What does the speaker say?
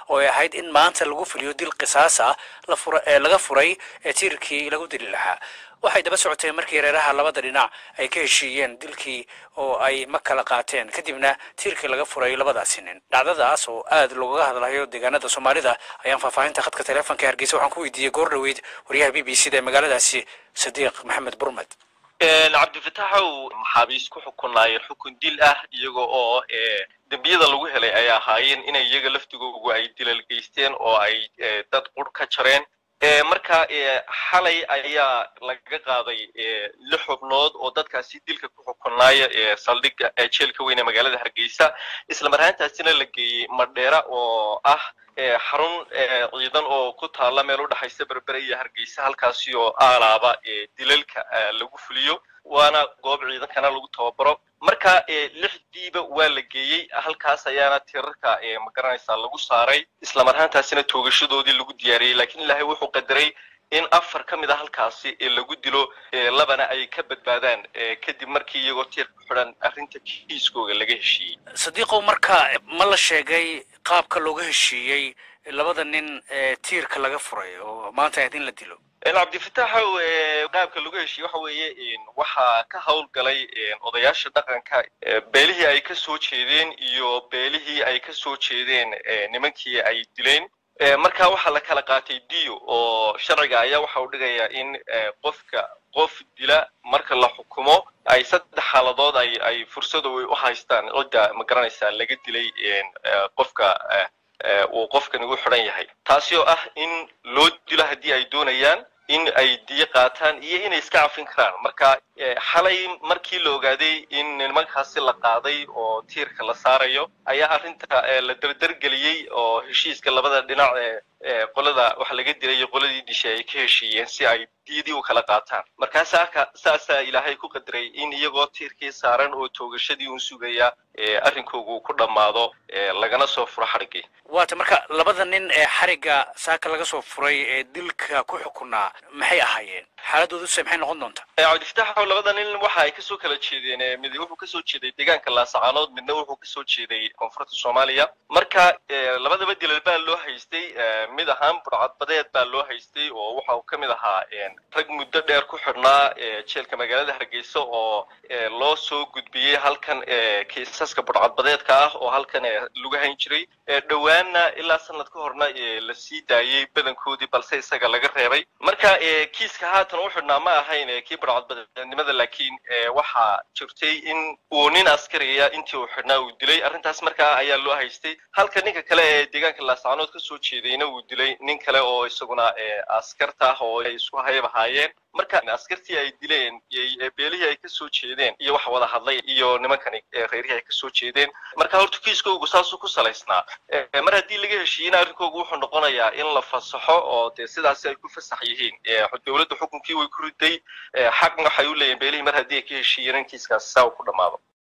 oo ay ahayd in maanta lagu fuliyo dil qisaas ah laga furay ee tiirkii lagu dili lahaa waxay daba socotay markii reeraha labada dhinac ay ka heshiiyeen dilkii oo ay ma kala qaateen kadibna tiirkii laga furay labadaasi nin dhacdadaas oo aad loogaga hadlayo deegaanada soomaalida ayaan faahfaahinta khadka teleefonka hargeysa waxaan ku weydiiyey goor dhaweyd wariyaha b b c da ee magaaladaasi sadiiq maxamed burmed cabdifataxow maxaabiis ku xukunaayeen xukun dil ah iyaga oo dembiyada lagu helay ay ahaayeen inay iyaga laftigoogu ay dilal geysteen oo ay dad qur ka jareen marka xalay ayaa laga qaaday lix xubnood oo dadkaasi dilka ku xukunaaya saldhigga jeelka weyn ee magaalada hargeysa isla marhaantaasina la geeyey madheera oo ah xarun ciidan oo ku taalla meel u dhexaysa berbere iyo hargeysa halkaasi oo aalaaba dilalka lagu fuliyo waana goob ciidankana lagu tababaro marka lixdiiba waa la geeyey halkaas ayaana tirarka magaranaysaa lagu saaray isla marhaantaasina toogashadoodii lagu diyaariyey lakiin ilaahay wuxuu qadaray in afar ka mid a halkaasi lagu dilo labana ay ka badbaadaan kadib markii iyagoo tiir ku xidhan arrinta kiiskooga laga heshiiyey sadiiqow marka ma la sheegay qaabka looga heshiiyey labada nin tiirka laga furay oo maanta ahayd in la dilo cabdifataxow qaabka lagu heshiye waxa weeye waxaa ka howlgalay odayaasha dhaqanka beelihii ay ka soo jeedeen iyo beelihii ay ka soo jeedeen nimankii ay dileen marka waxaa la kala qaatay dio oo sharciga ayaa waxa uu dhigayaa in qofka qof dila marka la xukumo ay saddex xaaladood ay ay fursada u haystaan cidda ma garanaysaa laga dilay qofka uu qofkan ugu xidhan yahay taasi oo ah in loo dilo haddii ay doonayaan in ay diyo qaataan iyo inay iska cafin karaan marka xalay markii la ogaaday in nimankaasi la qaaday oo tiirka la saarayo ayaa arrinta la derdergeliyey oo heshiiska labada dhinac ee qolada waxa laga dilay iyo qoladii dishay ay ka heshiiyeen si ay diyadii u kala qaataan markaa saaka saasaa ilaahay ku qadaray in iyagoo tiirkii saaran oo toogashadii un sugaya arrinkoogu ku dhammaado lagana soo furo xadhiggii waata marka labada nin ee xarigga saaka laga soo furay ee dilka ku xukunaa maxay ahaayeen xaaladdooduse maxay noqon doontaa cabdifataxow labada nin waxa ay kasoo kala jeedeen mid wuxuu kasoo jeeday deegaanka laasacaanood midna wuxuu kasoo jeeday koonfurta soomaaliya marka labadaba dilal baa loo haystay mid ahaan burcadbadeed baa loo haystay oo waxa uu ka mid ahaa rag muddo dheer ku xidhnaa jeelka magaalada hargeysa oo loo soo gudbiyey halkan kiisaska burcadbadeedka ah oo halkan lagu hayn jiray dhowaanna ilaa sanad ka horna la sii daayey badankoodii balse isaga laga reebay marka kiiska haatan u xidhnaa ma ahayn kii burcadbadeednimada laakiin waxaa jirtay in uu nin askariya intii uu xidhnaa uu dilay arrintaas markaa ayaa loo haystay halka ninka kale ee deegaanka laascaanood kasoo jeedayna uu dilay nin kale oo isaguna askarta ah oo ay isku hayab ahaayeen marka askartii ay dileen beelihii ay kasoo jeedeen iyo waxa wada hadlay iyo nimankani reerihii ay kasoo jeedeen marka horta kiiskoogu saasuu ku salaysnaa mar haddii laga heshiiyena arrinkoogu wuxuu noqonayaa in la fasaxo oo dee sidaasi ay ku fasax yihiin dowladda xukunkii way ku riday xaqna waxay u leeyihin beelihii mar haddii ay ka heshiiyeen in kiiskaasi saa uu ku dhammaado